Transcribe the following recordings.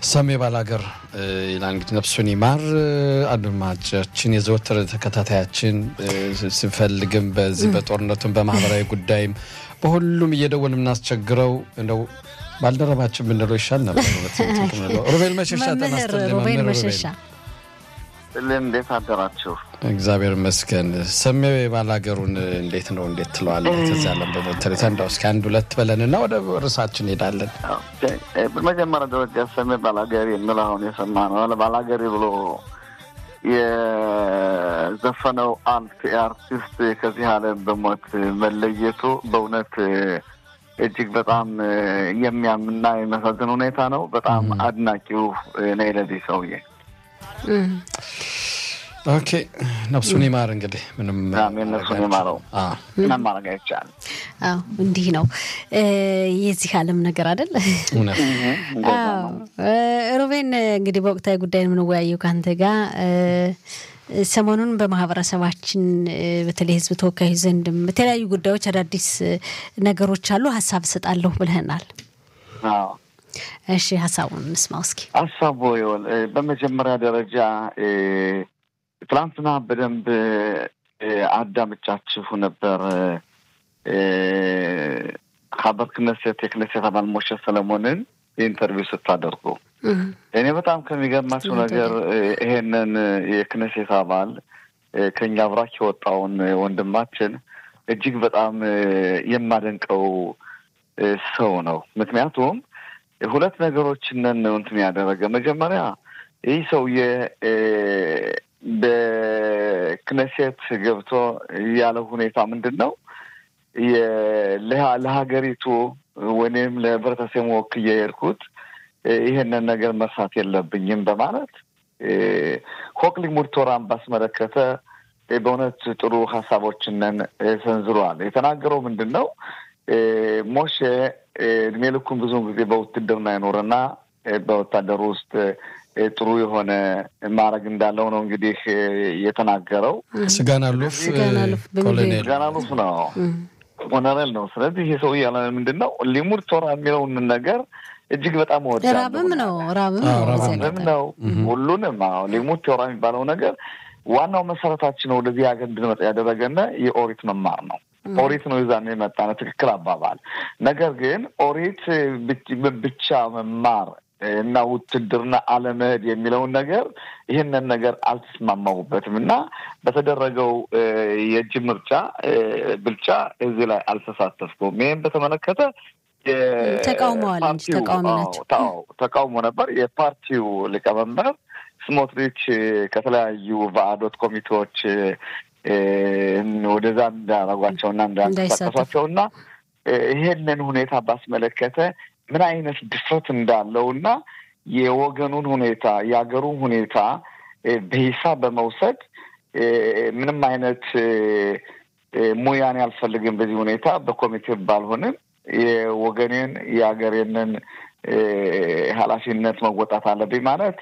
ሰሜ ባላገር ይላል እንግዲህ ነፍሱን ይማር። አድማጫችን የዘወትር ተከታታያችን ስንፈልግም በዚህ በጦርነቱም በማህበራዊ ጉዳይም በሁሉም እየደወል የምናስቸግረው እንደው ባልደረባችን ብንለው ይሻል ነበር። ሩቤል መሸሻ መምህር ሩቤል መሸሻ ስልም እንዴት አደራችሁ? እግዚአብሔር ይመስገን። ሰሜ ባላገሩን እንዴት ነው እንዴት ትለዋለህ? ከዚያ ለም በሞተሬታ እንዳው እስኪ አንድ ሁለት በለንና ወደ ርዕሳችን እንሄዳለን። በመጀመሪያ ደረጃ ሰሜ ባላገሪ የሚል አሁን የሰማ ነው ባላገሪ ብሎ የዘፈነው አንድ አርቲስት ከዚህ ዓለም በሞት መለየቱ በእውነት እጅግ በጣም የሚያምና የሚያሳዝን ሁኔታ ነው። በጣም አድናቂው ነኝ ለዚህ ሰውዬ። ኦኬ ነፍሱን ይማር። እንግዲህ ምንም ነፍሱን ይማረው፣ ምንም ማድረግ አይቻልም። አዎ እንዲህ ነው የዚህ ዓለም ነገር አይደል? ሮቤን እንግዲህ በወቅታዊ ጉዳይ የምንወያየው ከአንተ ጋር ሰሞኑን በማህበረሰባችን በተለይ ሕዝብ ተወካዮች ዘንድም በተለያዩ ጉዳዮች አዳዲስ ነገሮች አሉ። ሀሳብ እሰጣለሁ ብለህናል። እሺ ሀሳቡን እንስማው እስኪ። ሀሳቡ ይኸውል በመጀመሪያ ደረጃ ትላንትና በደንብ አዳምጫችሁ ነበር። ሀበር ክነሴት የክነሴት አባል ሞሸ ሰለሞንን ኢንተርቪው ስታደርጉ እኔ በጣም ከሚገርማቸው ነገር ይሄንን የክነሴት አባል ከኛ አብራክ የወጣውን ወንድማችን እጅግ በጣም የማደንቀው ሰው ነው። ምክንያቱም ሁለት ነገሮችን ነው እንትን ያደረገ መጀመሪያ ይህ ሰውዬ በክነሴት ገብቶ ያለው ሁኔታ ምንድን ነው? ለሀገሪቱ ወይም ለህብረተሰቡ ወክዬ የሄድኩት ይሄንን ነገር መርሳት የለብኝም በማለት ሆክ ሊሙድ ቶራን ባስመለከተ በእውነት ጥሩ ሀሳቦችንን ሰንዝረዋል። የተናገረው ምንድን ነው? ሞሼ እድሜ ልኩን ብዙውን ጊዜ በውትድርና ይኖርና በወታደሩ ውስጥ ጥሩ የሆነ ማድረግ እንዳለው ነው እንግዲህ የተናገረው። ስጋን አሉፍ ኮሎኔል ስጋን አሉፍ ነው ኮሎኔል ነው። ስለዚህ ይሄ ሰው እያለ ምንድን ነው ሊሙድ ቶራ የሚለውን ነገር እጅግ በጣም እወዳለሁ። ራብም ነው ራብም ነው ሁሉንም ሊሙድ ቶራ የሚባለው ነገር ዋናው መሰረታችን ወደዚህ ሀገር እንድንመጣ ያደረገና የኦሪት መማር ነው። ኦሪት ነው ይዛን የመጣ ነው። ትክክል አባባል። ነገር ግን ኦሪት ብቻ መማር እና ውትድርና አለመሄድ የሚለውን ነገር ይህንን ነገር አልተስማማሁበትም እና በተደረገው የእጅ ምርጫ ብልጫ እዚህ ላይ አልተሳተፍኩም። ይህም በተመለከተ ተቃውመዋል እንጂ ተቃዋሚ ናቸው። ተቃውሞ ነበር። የፓርቲው ሊቀመንበር ስሞትሪች ከተለያዩ ቫአዶት ኮሚቴዎች ወደዛ እንዳረጓቸውና እንዳንቀሳቀሷቸውና ይሄንን ሁኔታ ባስመለከተ ምን አይነት ድፍረት እንዳለውና የወገኑን ሁኔታ የሀገሩን ሁኔታ በሂሳብ በመውሰድ ምንም አይነት ሙያን ያልፈልግም በዚህ ሁኔታ በኮሚቴ ባልሆንም የወገኔን የሀገሬንን ኃላፊነት መወጣት አለብኝ ማለት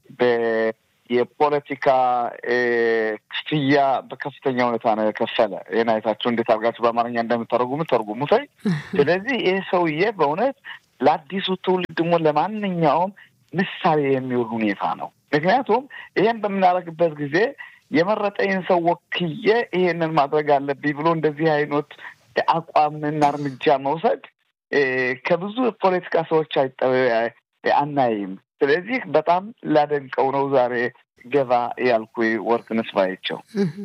የፖለቲካ ክፍያ በከፍተኛ ሁኔታ ነው የከፈለ። ይህን አይታችሁ እንዴት አድርጋችሁ በአማርኛ እንደምተረጉሙ ተርጉሙት። ስለዚህ ይህ ሰውዬ በእውነት ለአዲሱ ትውልድ ደግሞ ለማንኛውም ምሳሌ የሚውል ሁኔታ ነው። ምክንያቱም ይሄን በምናደርግበት ጊዜ የመረጠኝን ሰው ወክዬ ይሄንን ማድረግ አለብኝ ብሎ እንደዚህ አይነት አቋምና እርምጃ መውሰድ ከብዙ ፖለቲካ ሰዎች አናይም። ስለዚህ በጣም ላደንቀው ነው ዛሬ ገባ ያልኩ ወርቅነሽ ባይቸው።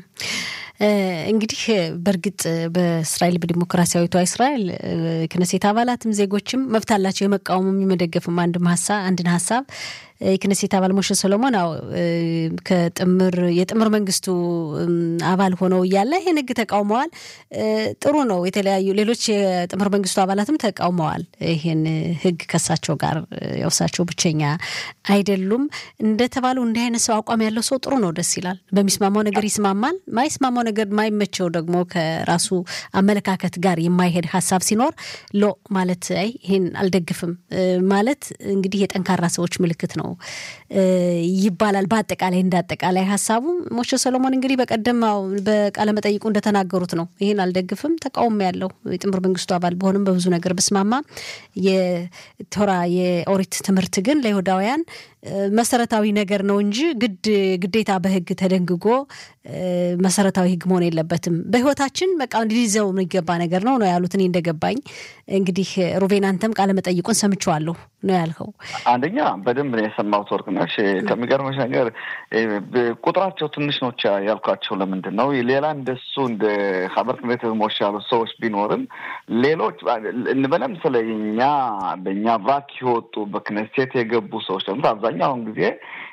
እንግዲህ በእርግጥ በእስራኤል በዲሞክራሲያዊቷ እስራኤል ክነሴት አባላትም ዜጎችም መብት አላቸው የመቃወምም የመደገፍም አንድም ሀሳብ አንድን ሀሳብ የክነሴት አባል ሞሸ ሰሎሞን ው ከጥምር የጥምር መንግስቱ አባል ሆነው እያለ ይህን ህግ ተቃውመዋል። ጥሩ ነው። የተለያዩ ሌሎች የጥምር መንግስቱ አባላትም ተቃውመዋል ይህን ህግ ከሳቸው ጋር ያውሳቸው ብቸኛ አይደሉም። እንደተባለው እንዲህ አይነት ሰው አቋም ያለው ሰው ጥሩ ነው፣ ደስ ይላል። በሚስማማው ነገር ይስማማል። ማይስማማው ነገር ማይመቸው ደግሞ ከራሱ አመለካከት ጋር የማይሄድ ሀሳብ ሲኖር ሎ ማለት አይ ይህን አልደግፍም ማለት እንግዲህ የጠንካራ ሰዎች ምልክት ነው ነው ይባላል። በአጠቃላይ እንደ አጠቃላይ ሀሳቡ ሞሼ ሰሎሞን እንግዲህ በቀደም በቃለመጠይቁ እንደተናገሩት ነው። ይህን አልደግፍም፣ ተቃውሞ ያለው የጥምር መንግስቱ አባል በሆንም በብዙ ነገር ብስማማ የቶራ የኦሪት ትምህርት ግን ለይሁዳውያን መሰረታዊ ነገር ነው እንጂ ግድ ግዴታ በህግ ተደንግጎ መሰረታዊ ህግ መሆን የለበትም። በህይወታችን በቃ ሊይዘው የሚገባ ነገር ነው ነው ያሉት። እኔ እንደገባኝ እንግዲህ ሩቤን አንተም ቃለ መጠይቁን ሰምቼዋለሁ ነው ያልከው። አንደኛ በደንብ ነው የሰማሁት ወርቅነሽ። ከሚገርመሽ ነገር ቁጥራቸው ትንሽ ነች ያልኳቸው ለምንድን ነው ሌላ እንደሱ እንደ ሀበር ክነት ሞሽ ያሉት ሰዎች ቢኖርም ሌሎች እንበለም ስለ እኛ በእኛ ቫክ የወጡ በክነስቴት የገቡ ሰዎች ደግሞ አብዛኛውን ጊዜ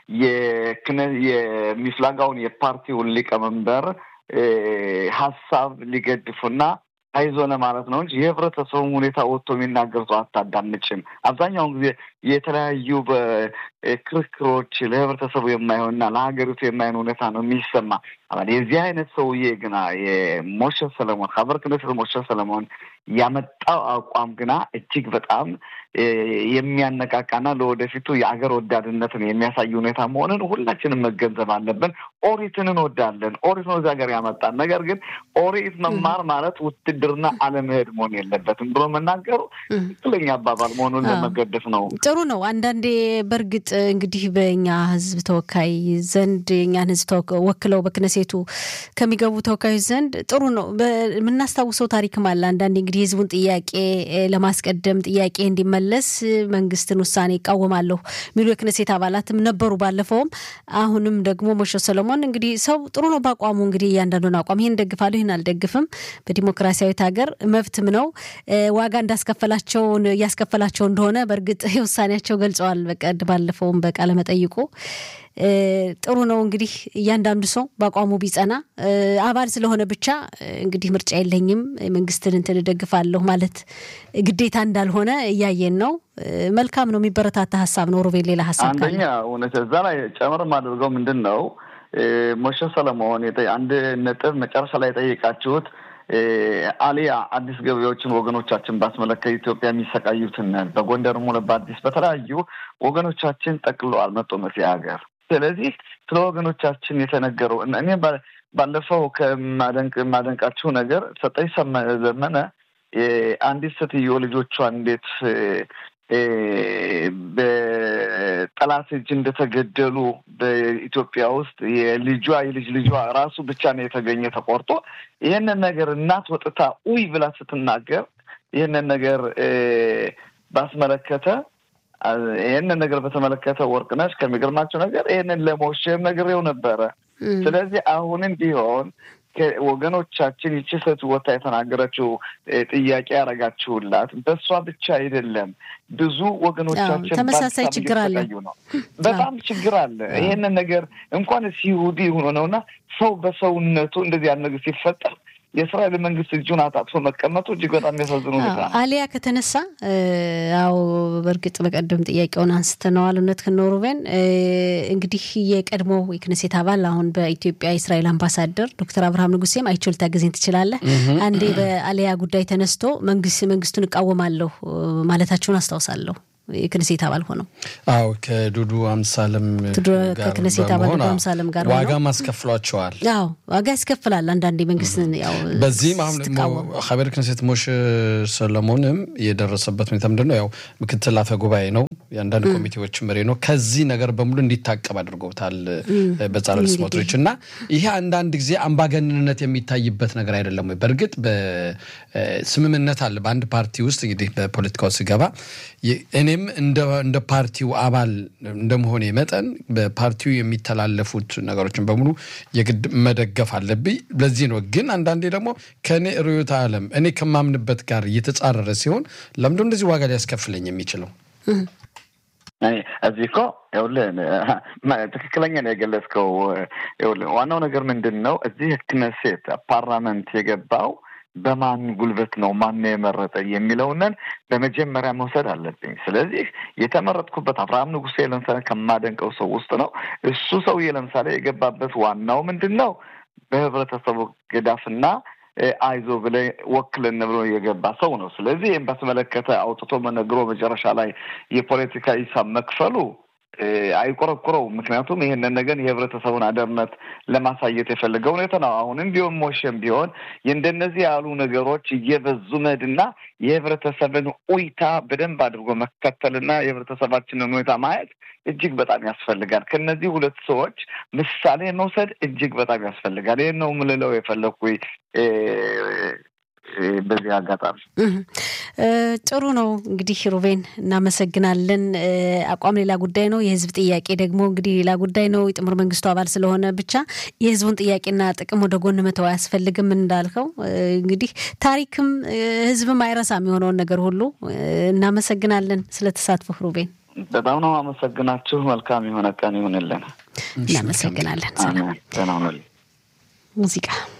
የሚፍላጋውን የፓርቲውን ሊቀመንበር ሀሳብ ሊገድፉና አይዞነ ማለት ነው እንጂ የህብረተሰቡን ሁኔታ ወጥቶ የሚናገር ሰው አታዳምጭም። አብዛኛውን ጊዜ የተለያዩ በክርክሮች ለህብረተሰቡ የማይሆንና ለሀገሪቱ የማይሆን ሁኔታ ነው የሚሰማ። የዚህ አይነት ሰውዬ ግና የሞሼ ሰለሞን ሀበር ክነስት ሞሼ ሰለሞን ያመጣው አቋም ግና እጅግ በጣም የሚያነቃቃና ለወደፊቱ የአገር ወዳድነትን የሚያሳይ ሁኔታ መሆንን ሁላችንም መገንዘብ አለብን። ኦሪትን እንወዳለን። ኦሪት ነው እዚህ ሀገር ያመጣን። ነገር ግን ኦሪት መማር ማለት ውትድርና አለመሄድ መሆን የለበትም ብሎ መናገሩ ትክክለኛ አባባል መሆኑን ለመገደፍ ነው። ጥሩ ነው። አንዳንዴ በእርግጥ እንግዲህ በእኛ ህዝብ ተወካይ ዘንድ የእኛን ህዝብ ወክለው በክነሴቱ ከሚገቡ ተወካዮች ዘንድ ጥሩ ነው የምናስታውሰው ታሪክም አለ። አንዳንዴ እንግዲህ የህዝቡን ጥያቄ ለማስቀደም ጥያቄ እንዲመለስ መንግስትን ውሳኔ ይቃወማለሁ የሚሉ የክነሴት አባላትም ነበሩ ባለፈውም። አሁንም ደግሞ ሞሼ ሰሎሞን እንግዲህ ሰው ጥሩ ነው በአቋሙ እንግዲህ እያንዳንዱን አቋም ይህን ደግፋለሁ ይህን አልደግፍም በዲሞክራሲያዊት ሀገር መብትም ነው። ዋጋ እንዳስከፈላቸው እያስከፈላቸው እንደሆነ በእርግጥ የውሳኔያቸው ገልጸዋል። በቀድ ባለፈውም በቃለ መጠይቁ ጥሩ ነው እንግዲህ እያንዳንዱ ሰው በአቋሙ ቢጸና አባል ስለሆነ ብቻ እንግዲህ ምርጫ የለኝም መንግስትን እንትን እደግፋለሁ ማለት ግዴታ እንዳልሆነ እያየን ነው። መልካም ነው፣ የሚበረታታ ሀሳብ ነው። ሩቤል ሌላ ሀሳብ አንደኛ እውነት እዛ ላይ ጨምር የማደርገው ምንድን ነው ሞሼ ሰለሞን አንድ ነጥብ መጨረሻ ላይ የጠየቃችሁት አሊያ አዲስ ገበያዎችን ወገኖቻችን ባስመለከት ኢትዮጵያ የሚሰቃዩትን በጎንደርም ሆነ በአዲስ በተለያዩ ወገኖቻችን ጠቅለዋል መጦ መሲ ሀገር። ስለዚህ ስለ ወገኖቻችን የተነገረው እኔ ባለፈው ከማደንቅ የማደንቃችሁ ነገር ሰጠኝ ዘመነ አንዲት ሴትዮ ልጆቿን እንዴት በጠላት እጅ እንደተገደሉ በኢትዮጵያ ውስጥ የልጇ የልጅ ልጇ ራሱ ብቻ ነው የተገኘ ተቆርጦ። ይህንን ነገር እናት ወጥታ ኡይ ብላ ስትናገር ይህንን ነገር ባስመለከተ ይህንን ነገር በተመለከተ ወርቅነሽ ከሚገርማቸው ነገር ይህንን ለሞሼም ነግሬው ነበረ። ስለዚህ አሁንም ቢሆን ወገኖቻችን ይቺ ሴት ወታ የተናገረችው ጥያቄ ያደረጋችሁላት በእሷ ብቻ አይደለም። ብዙ ወገኖቻችን ተመሳሳይ ችግር አለ ነው። በጣም ችግር አለ። ይሄንን ነገር እንኳን ይሁዲ ሆኖ ነውና ሰው በሰውነቱ እንደዚህ ያለ ነገር ሲፈጠር የእስራኤል መንግስት እጁን አጣጥፎ መቀመጡ እጅግ በጣም የሚያሳዝኑ ሁኔታ ነው። አሊያ ከተነሳ አዎ፣ በእርግጥ በቀደም ጥያቄውን አንስተነዋል። እውነት ከኖሩቤን እንግዲህ የቀድሞ የክነሴት አባል አሁን በኢትዮጵያ የእስራኤል አምባሳደር ዶክተር አብርሃም ንጉሴም አይቼው ልታገዘኝ ትችላለህ። አንዴ በአሊያ ጉዳይ ተነስቶ መንግስት መንግስቱን እቃወማለሁ ማለታቸውን አስታውሳለሁ። የክነሴት አባል ሆነው አዎ ከዱዱ አምሳለም ከክነሴት አባል ዱዱ አምሳለም ጋር ዋጋ ማስከፍሏቸዋል። አዎ ዋጋ ያስከፍላል። አንዳንዴ መንግስት ያው በዚህም አሁን ሀበር ክነሴት ሞሼ ሰለሞንም የደረሰበት ሁኔታ ምንድን ነው? ያው ምክትል አፈ ጉባኤ ነው፣ የአንዳንድ ኮሚቴዎች መሪ ነው። ከዚህ ነገር በሙሉ እንዲታቀብ አድርገውታል በጻለል ስሞትሪች እና ይሄ አንዳንድ ጊዜ አምባገንነት የሚታይበት ነገር አይደለም ወይ? በእርግጥ በስምምነት አለ በአንድ ፓርቲ ውስጥ እንግዲህ በፖለቲካው ሲገባ እኔም እንደ ፓርቲው አባል እንደመሆኔ መጠን በፓርቲው የሚተላለፉት ነገሮችን በሙሉ የግድ መደገፍ አለብኝ። ለዚህ ነው ግን አንዳንዴ ደግሞ ከእኔ ርዕዮተ ዓለም እኔ ከማምንበት ጋር እየተጻረረ ሲሆን ለምንድን እንደዚህ ዋጋ ሊያስከፍለኝ የሚችለው? እዚህ እኮ ይኸውልህ ትክክለኛ ነው የገለጽከው። ይኸውልህ ዋናው ነገር ምንድን ነው እዚህ ክነሴት ፓርላመንት የገባው በማን ጉልበት ነው ማን የመረጠ የሚለውንን በመጀመሪያ መውሰድ አለብኝ። ስለዚህ የተመረጥኩበት አብርሃም ንጉሴ ለምሳሌ ከማደንቀው ሰው ውስጥ ነው። እሱ ሰውዬ ለምሳሌ የገባበት ዋናው ምንድን ነው በህብረተሰቡ ገዳፍና አይዞ ብለ ወክልን ብሎ የገባ ሰው ነው። ስለዚህ ይህም በተመለከተ አውጥቶ መነግሮ መጨረሻ ላይ የፖለቲካ ሂሳብ መክፈሉ አይቆረቁረውም። ምክንያቱም ይህንን ነገር የህብረተሰቡን አደርነት ለማሳየት የፈለገ ሁኔታ ነው። አሁንም ቢሆን ሞሸም ቢሆን የእንደነዚህ ያሉ ነገሮች እየበዙ መሄድና የህብረተሰብን ኡይታ በደንብ አድርጎ መከተልና የህብረተሰባችንን ሁኔታ ማየት እጅግ በጣም ያስፈልጋል። ከነዚህ ሁለት ሰዎች ምሳሌ መውሰድ እጅግ በጣም ያስፈልጋል። ይህን ነው ምልለው የፈለግኩ በዚህ አጋጣሚ ጥሩ ነው። እንግዲህ ሩቤን እናመሰግናለን። አቋም ሌላ ጉዳይ ነው፣ የህዝብ ጥያቄ ደግሞ እንግዲህ ሌላ ጉዳይ ነው። የጥምር መንግስቱ አባል ስለሆነ ብቻ የህዝቡን ጥያቄና ጥቅም ወደ ጎን መተው አያስፈልግም። እንዳልከው እንግዲህ ታሪክም ህዝብም አይረሳም የሆነውን ነገር ሁሉ። እናመሰግናለን ስለተሳትፎ ሩቤን። በጣም ነው አመሰግናችሁ። መልካም የሆነ ቀን ይሁንልን። እናመሰግናለን። ሰላም ሙዚቃ